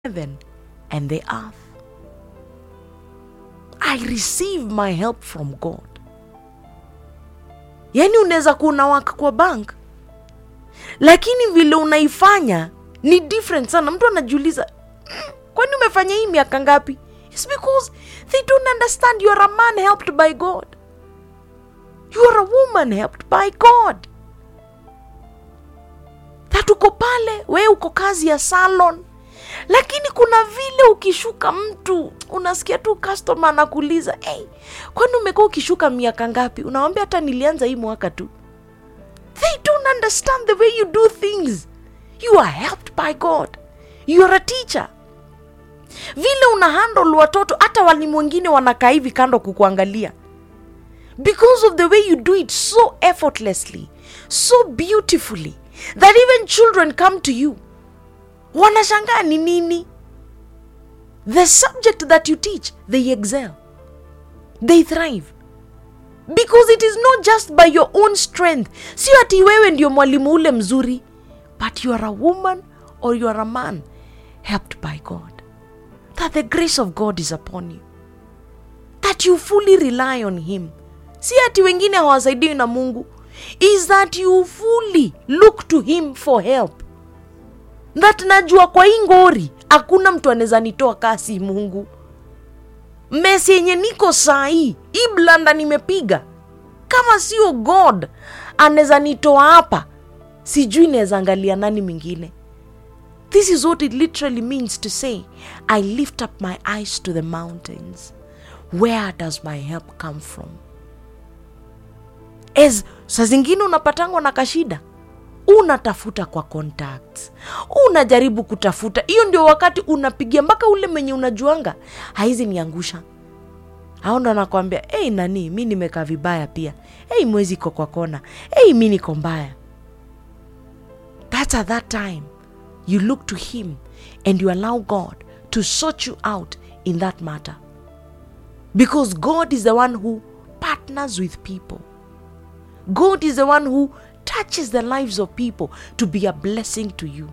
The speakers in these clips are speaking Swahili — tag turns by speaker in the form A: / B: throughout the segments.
A: heaven and the earth. I receive my help from God. Yaani unaweza kuwa unawaka kwa bank, lakini vile unaifanya ni different sana. Mtu anajiuliza "Mm, kwani umefanya hii miaka ngapi? It's because they don't understand you are a man helped by God. You are a woman helped by God. That uko pale, we uko kazi ya salon, lakini kuna vile ukishuka mtu unasikia tu customer anakuuliza hey, kwani umekuwa ukishuka miaka ngapi? Unawambia hata nilianza hii mwaka tu. They don't understand the way you do things. You are helped by God. You are a teacher. Vile una handle watoto, hata walimu wengine wanakaa hivi kando kukuangalia because of the way you do it so effortlessly, so beautifully that even children come to you wanashangaa ni nini the subject that you teach they excel they thrive because it is not just by your own strength sio ati wewe ndio mwalimu ule mzuri but you are a woman or you are a man helped by god that the grace of god is upon you that you fully rely on him si ati wengine hawasaidiwi na mungu is that you fully look to him for help that najua kwa hii ngori hakuna mtu anaweza nitoa kasi mungu mesi yenye niko saa hii hii blanda nimepiga kama sio god anaweza nitoa hapa sijui naweza angalia nani mwingine this is what it literally means to say i lift up my eyes to the mountains where does my help come from as saa zingine unapatangwa na kashida unatafuta kwa contacts unajaribu kutafuta hiyo ndio wakati unapigia mpaka ule mwenye unajuanga haizi niangusha au ndo anakwambia hey, nani mi nimekaa vibaya pia hey, mwezi iko kwa kona hey, mi niko mbaya that's at that time you look to him and you allow god to sort you out in that matter because god is the one who partners with people God is the one who touches the lives of people to be a blessing to you.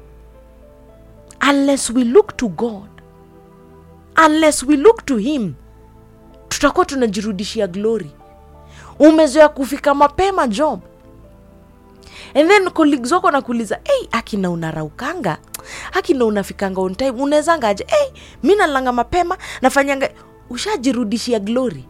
A: Unless we look to God, unless we look to Him, tutakuwa tunajirudishia glory. Umezoea kufika mapema job, and then colleagues wako nakuuliza hey, akina unaraukanga akina unafikanga on time unawezanga aje hey, mi nalanga mapema nafanyanga ushajirudishia glory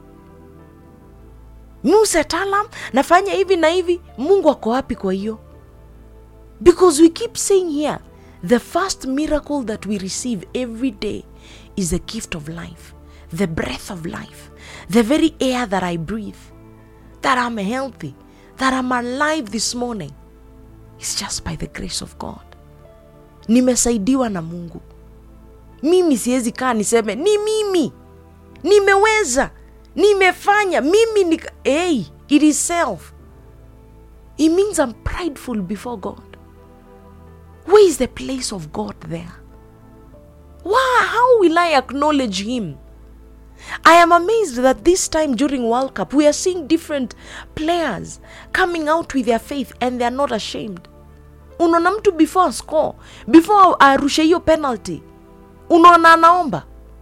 A: muset alarm nafanya hivi na hivi mungu ako wapi kwa hiyo because we keep saying here the first miracle that we receive every day is the gift of life the breath of life the very air that i breathe that i'm healthy that i'm alive this morning is just by the grace of god nimesaidiwa na mungu mimi siwezi kaa niseme ni mimi nimeweza nimefanya mimi ni hey, it is self it means i'm prideful before god where is the place of god there Why, how will i acknowledge him i am amazed that this time during world cup we are seeing different players coming out with their faith and they are not ashamed unaona mtu before score before arushe hiyo penalty unaona anaomba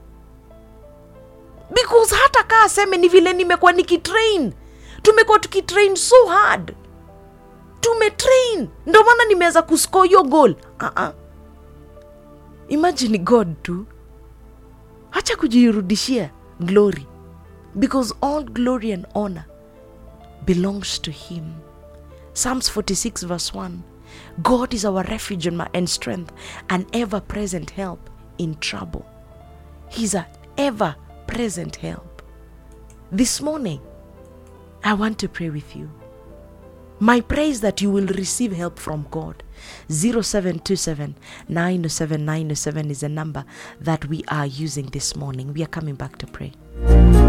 A: because hata kaa aseme ni vile nimekuwa nikitrain tumekuwa tukitrain so hard tumetrain ndo maana nimeweza kuscore hiyo goal uh-uh. imagine god tu hacha kujirudishia glory because all glory and honor belongs to him psalms 46 verse 1 god is our refuge and my- and strength an ever present help in trouble he's a ever present help. This morning, I want to pray with you. My prayer is that you will receive help from God. 0727 907 907 is the number that we are using this morning. We are coming back to pray.